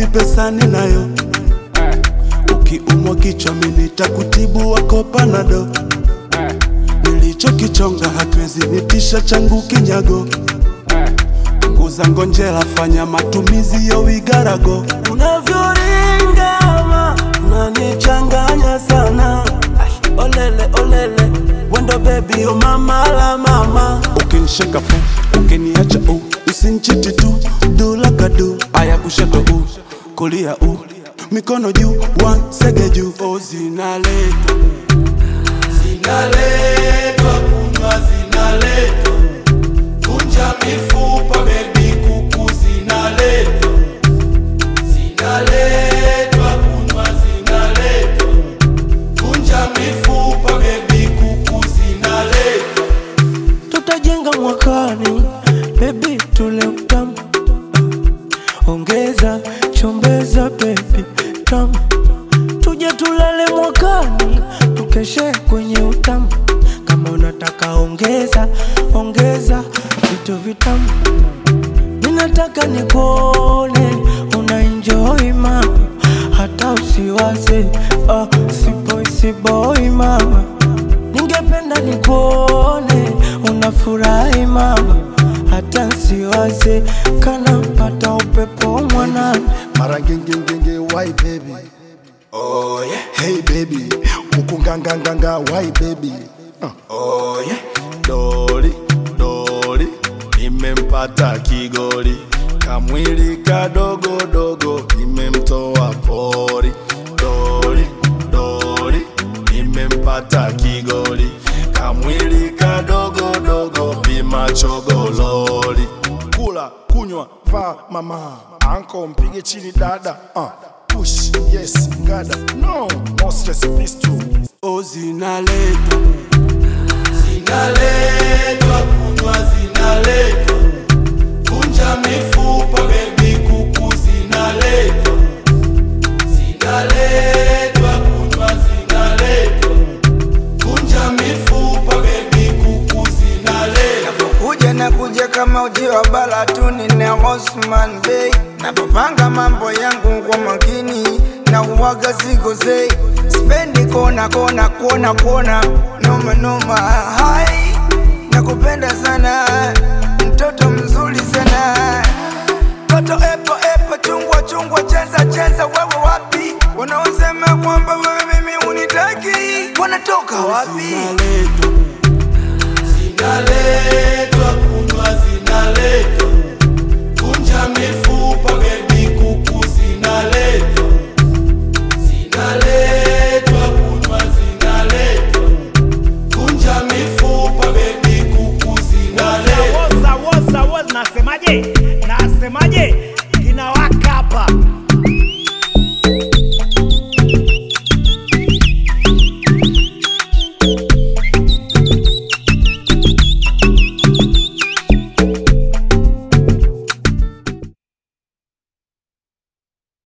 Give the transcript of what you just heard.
bebi pesa ninayo ukiumwa kichwa mimi nitakutibu wako panado nilichokichonga hakiwezi nitisha changu kinyago punguza ngonjera fanya matumizi yo wigarago unavyoringama unanichanganya sana Ay, olele olele wendo bebi yo mama la mama ukinisheka pu ukiniacha u usinchiti tu dulakadu aya kushoto u kulia u mikono juu wansege juu o zinaletwa zinaletwa kunywa zinaletwa vunja mifupa bebi kuku zinaletwa zinaletwa kunywa zinaletwa vunja mifupa bebi kuku zinaletwa tutajenga mwakani, baby tule utamu, ongeza chombeza baby tamu, tuje tulale mwakani, tukeshe kwenye utamu. Kama unataka ongeza ongeza vitu vitamu, ninataka nikuone una enjoy mama, hata usiwaze ah, siboi siboi mama Ningependa nikuone unafurahi mama, hata nsiwaze kana pata upepo mwanana. mara ngengengenge why baby oh yeah hey baby ukunganganganga why baby uh. oh yeah doli doli nimempata kigoli kamwili kadogo dogo nimemtoa pori doli doli nimempata kigoli kamwili kadogo dogo vimachogololi kula kunywa vaa mama anko mpige chini dada uh. push yes gada no no stress please too o zinaletwa zinaletwa kunywa zinaletwa vunja mifupa bebi kuku zinaletwa zinaletwa kunywa zinaletwa vunja mifupa bebi kuku zinaletwa kuja na kuja kama uji wa balatuni na Osman Bey. Napopanga mambo yangu kwa makini na uwaga sikosei, spendi kona kona kona kona noma noma. Hai, nakupenda sana, mtoto mzuri sana, toto epo epo, chungwa chungwa, cheza cheza, wewe wapi? Wanaosema kwamba wewe mimi unitaki wanatoka wapi? zinaletwa